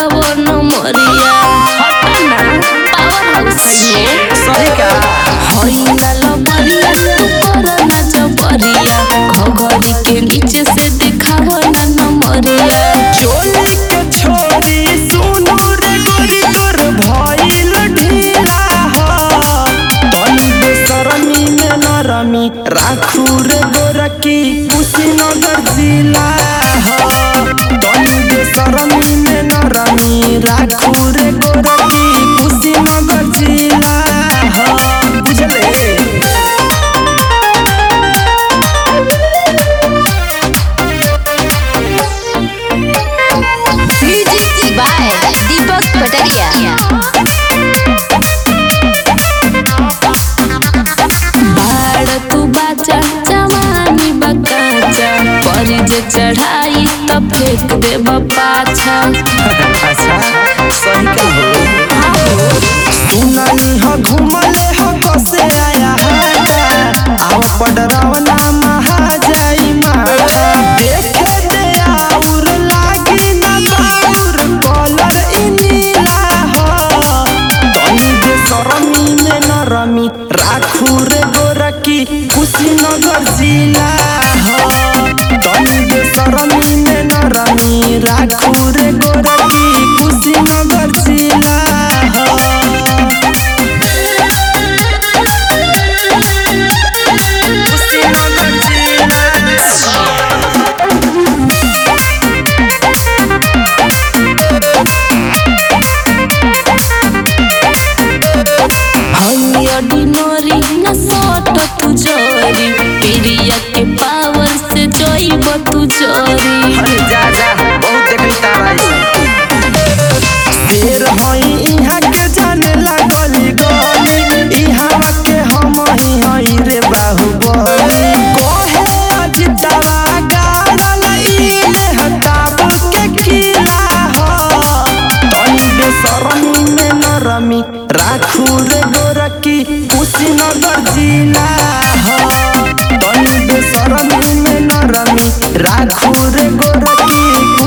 देखावो न मरिया हटना पावर हाउस है सही का होइला लबरिया तू करना जबरिया घघरी के नीचे से देखावो न नमरिया चोली के छोरी सुनू रे गोरी तोर भइल ढीला ह तनी बेसरमी में नरमी राखू रे गोरकी कुशीनगर जिला ह तनी बेसरमी में नरमी राखू रे गोरकी कुशीनगर जिला ह बुझले म्यूजिक बाय दीपक पटरिया बाड़ तू बाचा जवानी बकाचा परी जे चढ़ाई त फेंक देब पाछा अच्छा सही का हो सुनानी ह घुमले ह कसे आया हाटा आओ पडरवना महा जाई माथा देखे दे आउर लागी ना बाउर कलर इनीला ह तनी दे सरमी में नरमी राखू रे गोरकी कुशीनगर जिला ह तनी दे सरमी में नरमी राखू रे गोरकी कुशीनगर जिला ह कुशीनगर जिला हई ऑर्डिनरी न सट तू जरी पिरिया के पावर से जइब तू जरी अरे जा जा बहुत देखली तारा ऐसा फेर हई इहाँ के जाने लागली गली इहाँ के हम ही हई रे बाहुबली कहे अजितवा गाड़ल इले हटाब के किला ह तनी बेसरमी में नरमी राखू रे गोरकी कुशीनगर जिला ह तनी बेसरमी में नरमी राखू रे गोरकी